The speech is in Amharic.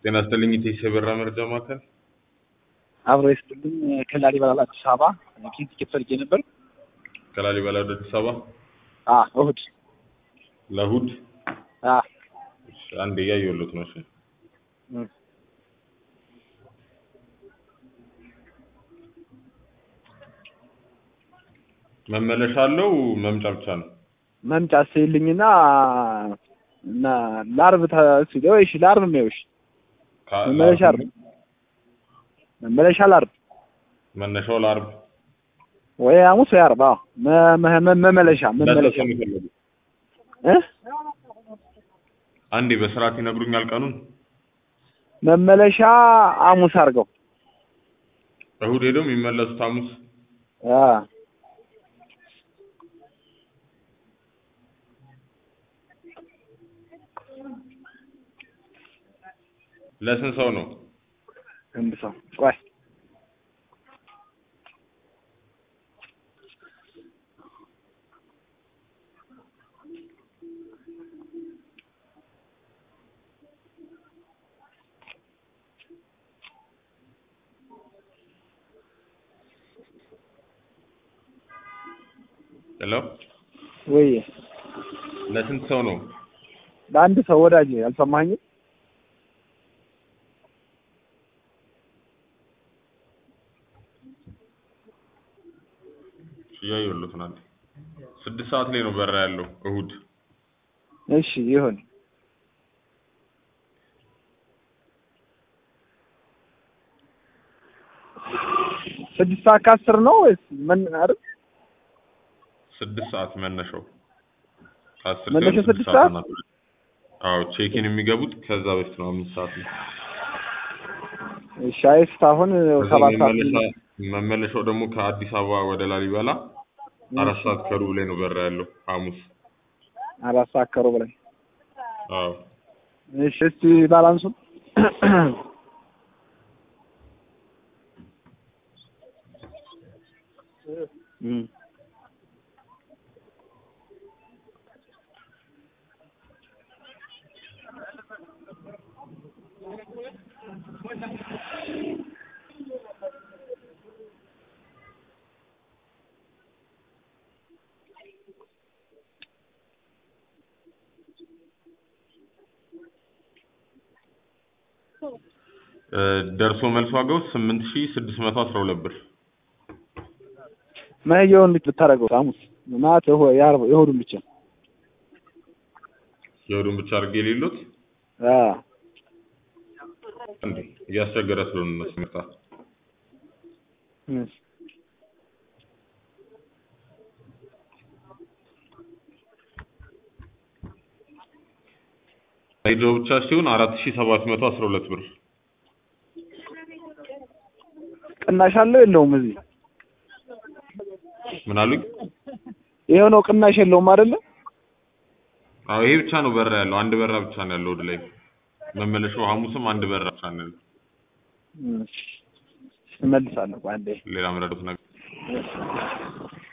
ጤና ይስጥልኝ ኢቴስ የበራ መረጃ ማዕከል አብሮ ይስጥልኝ ከላሊበላ አዲስ አበባ ኪን ቲኬት ፈልጌ ነበር። ከላሊበላ ወደ አዲስ አበባ አ እሁድ ለእሑድ አ እሺ፣ አንዴ እያየሁለት ነው። እሺ እም፣ መመለሻ አለው መምጫ ብቻ ነው? መምጫ ስይልኝና እና ለአርብ ተስይለው እሺ፣ ለአርብ ነው እሺ፣ ከ- መመለሻ ለአርብ አርብ መመለሻ ለአርብ መነሻው ለአርብ ወይ ሐሙስ ወይ አርብ። አዎ መ- መ- መ- መመለሻ መመለሻ ለሰው የሚፈለጉ እ አንዴ በስርዓት ይነግሩኛል ቀኑን። መመለሻ ሐሙስ አድርገው። እሑድ ሄደው የሚመለሱት ሐሙስ። አ ለስንት ሰው ነው? አንድ ሰው ቆይ ሄሎ ወይ ለስንት ሰው ነው? ለአንድ ሰው ወዳጅ አልሰማኝም። እያየሁለት ነው። አንዴ ስድስት ሰዓት ላይ ነው በራ ያለው እሑድ። እሺ ይሁን። ስድስት ሰዓት ከአስር ነው ወይስ ምን? አይደል ስድስት ሰዓት መነሻው ከአስር መነሻው ሲሆን ስድስት ሰዓት? ናት። አዎ ቼኪን የሚገቡት ከዛ በፊት ነው አምስት ሰዓት ነው። እሺ አይስት አሁን ከዛ ሰባት ሰዓት መመለሻ መመለሻው ደግሞ ከአዲስ አበባ ወደ ላሊበላ አራት ሰዓት ከሩብ ላይ ነው በራ ያለው ሐሙስ። አራት ሰዓት ከሩብ ላይ አዎ እሺ እስቲ ባላንሱን እም እ ደርሶ መልስ ዋጋው ስምንት ሺህ ስድስት መቶ አስራ ሁለት ብር። መሄጃውን እንዴት ብታደርገው ሐሙስ ማለት ይሁ የዓርብ የእሑዱን ብቻ የእሑዱን ብቻ አድርጌ የሌሉት አ እንዴ እያስቸገረ ስለሆነ እነሱ ምርታ እሺ ሄዶ ብቻ ሲሆን አራት ሺህ ሰባት መቶ አስራ ሁለት ብር። ቅናሽ አለው የለውም? እዚህ ምን አሉኝ? ይሄው ነው ቅናሽ የለውም አይደለ? አዎ ይሄ ብቻ ነው በራ ያለው። አንድ በራ ብቻ ነው ያለው ወደ ላይ። መመለሻው ሐሙስም አንድ በራ ብቻ ነው ያለው። እሺ እመልሳለሁ። ቆይ አንዴ ሌላ ምረዱት ነገር